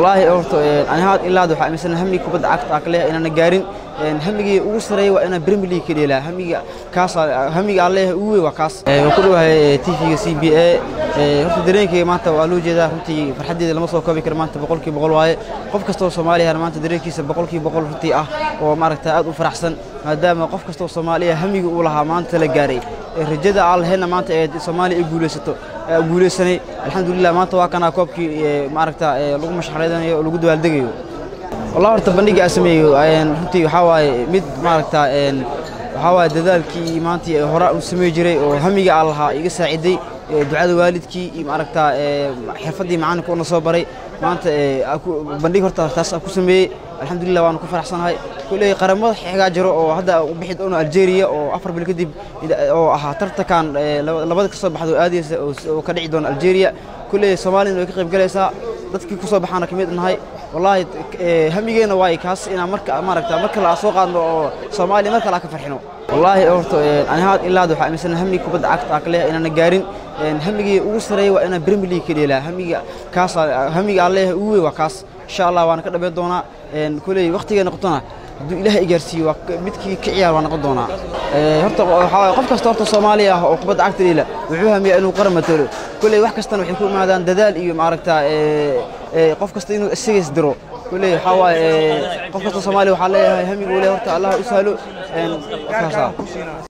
wallaahi horta ani haad ilaa waxaa aaminsan hamiga kubadda cagta aa leeyahay inaana gaarin hamigii ugu sareeya waa inaan Premier League ka dheelaa hamiga kaas hamiga aan leeyahay ugu weyn waa kaas waan ku dhawahay TV-ga CBA horta dareenkayga maanta waa loo jeedaa runtii farxaddeeda lama soo koobi karo maanta boqolkiiba boqol waaye qof kastoo Soomaaliya maanta dareenkiisa boqolkiiba boqol runtii ah oo maaragta aad u faraxsan maadaama qof kastoo Soomaaliya hamiga uu lahaa maanta la gaaray rajada aan lahayna maanta ee Soomaaliya ay guuleysato guuleysanay alxamdulillah maanta waa kana koobkii maaragta lagu mashxareedanayo oo lagu dabaaldegayo والله horta bandhiga aan sameeyo runtii waxaa waaye mid maaragta waxaa waaye dadaalkii maantii hore u sameey jiray oo hamiga aan lahaa iga saaciday ducada waalidkii iyo maaragta xirfaddii macalinka una soo baray maanta bandhig horta taas aan ku sameeyey alxamdulillah waanu ku faraxsanahay kulley qaramada xigaa jiro oo hadda u bixi doono algeria oo afar bil kadib oo ahaa tartankan labada ka soo baxdo aadaysa oo ka dhici doona algeria kulley soomaaliyana way ka qayb galaysaa dadkii ku soo baxaana ka mid nahay wallaahi hamigeena waay kaas inaan marka maaragta mar kale aan soo qaadno oo soomaaliya mar kale aan ka farxino wallaahi horta ani haad ilaa waxaa aaminsan hamiga kubadda cagta aa leeyahay inaana gaarin hamigii ugu sareeya waa inaan Premier League ka dheelaa hamiga kaas hamiga aan leeyahay ugu weyn waa kaas insha Allah waana ka dhameyn doonaa kuley waqtigeena qotona hadduu ilaahay igaarsiiyo waa midkii ka ciyaar waa noqon doonaa horta waxaa qof kasta horta Soomaali ah oo kubadda cagta dheela wuxuu hamiyaa inuu qaran matalo kuley wax kastana waxay ku imaadaan dadaal iyo maaragta qof kasta inuu isagiis diro kuley waxaa waaye qof kasta Soomaali waxaa leeyahay hamigu leeyahay horta Allah u sahlo kaasa